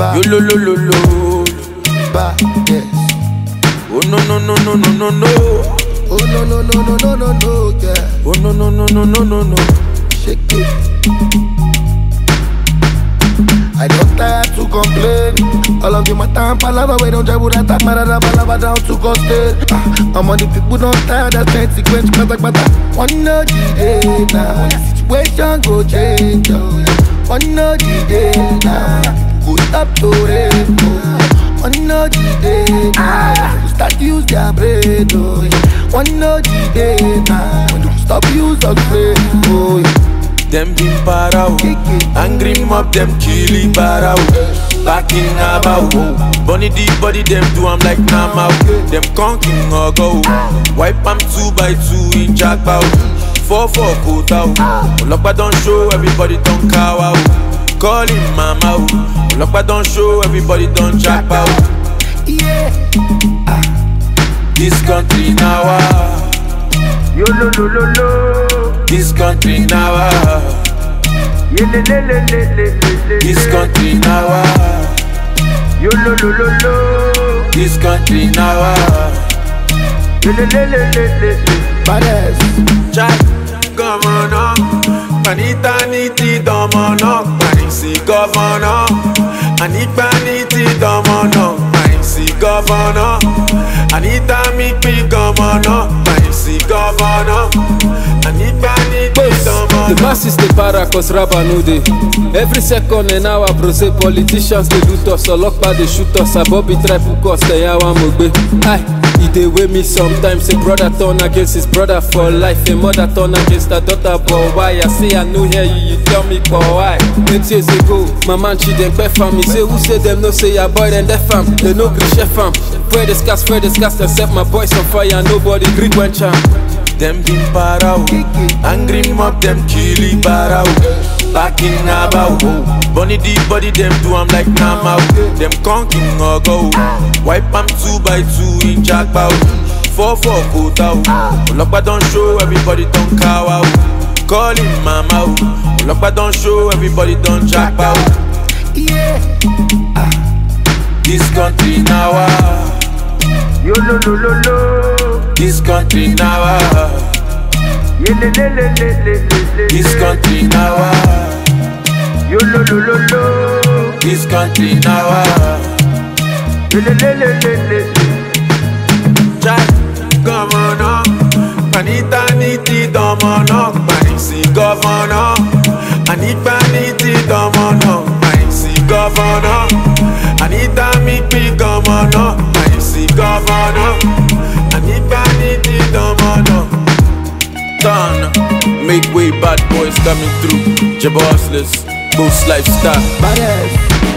Bad, Yo lo lo lo lo. bad, yes. Oh no no no no no no no. Oh no no no no no no no, yeah. Oh no no no no no no no. Shake it. I don't tire to complain. All of you my time palava, we don't travel that time, marada palava down to coastal. Ah, I'm on the people don't tire, that's consequence, kata kata. One no the day now, the situation go change. Oh, yeah. One no the day now, go stop to rain. Oh, one no the day now, go start use their brain. Oh, yeah. One no the day now, when you stop use your brain. Oh, yeah. Them been para o. Angry mob them killy para o. Back in Abao. Bunny the body them do I'm like Nama o. Them conking or go. Wipe am two by two in Jackpot. Four four quota o. Olokpa don't show everybody don't cow o. Call him mama o. Olokpa don't show everybody don't jackpot. Yeah. This country now ah. Yo lo lo lo lo. This country now ah. Ye le le le le le le le. This country now ah. Yo lo lo lo lo. This country now ah. Ye le le le le le le. Badass. Jack, governor, panita niti domono, panisi governor, anikpa niti domono, panisi governor, anita mikpi governor, panisi governor, anikpa niti The domono. masses dey para cause raba no dey. Every second an hour bro say politicians dey loot us, ọlọ́pàá dey shoot us, abobi try hook us, ẹ̀yà wa mo gbé. Hi, e dey wey me sometimes, a brother turn against his brother for life, a mother turn against her daughter, but why? I say I no hear you, you tell me for why? Eight years ago, my man Chidempe fam, he say who say dem no say your boy dem def am, they no gree chef am. Spread the scars, spread the scars, dem set my boys on fire, nobody gree quench am. Them been para o, angry mob them killy para o. Back in Abao, bunny the body them do I'm like Nama o. Them conking or go, wipe am two by two in Jackpot. Four four quota o, Olokpa don't show everybody don't cow o. Call him mama o, Olokpa don't show everybody don't jackpot. Yeah. This country now ah, Yo lo lo lo lo. this country now ah, Ye le le le le le le le. this country now ah, Yo lo lo lo lo. this country now ah. Ye le le le le le le. Jack, governor, panita niti domono, panisi governor, anipa niti domono, panisi governor, anita mikpi governor, panisi governor, anipa niti domono. Done, make way, bad boys coming through, Jabossless, boost lifestyle. Badass.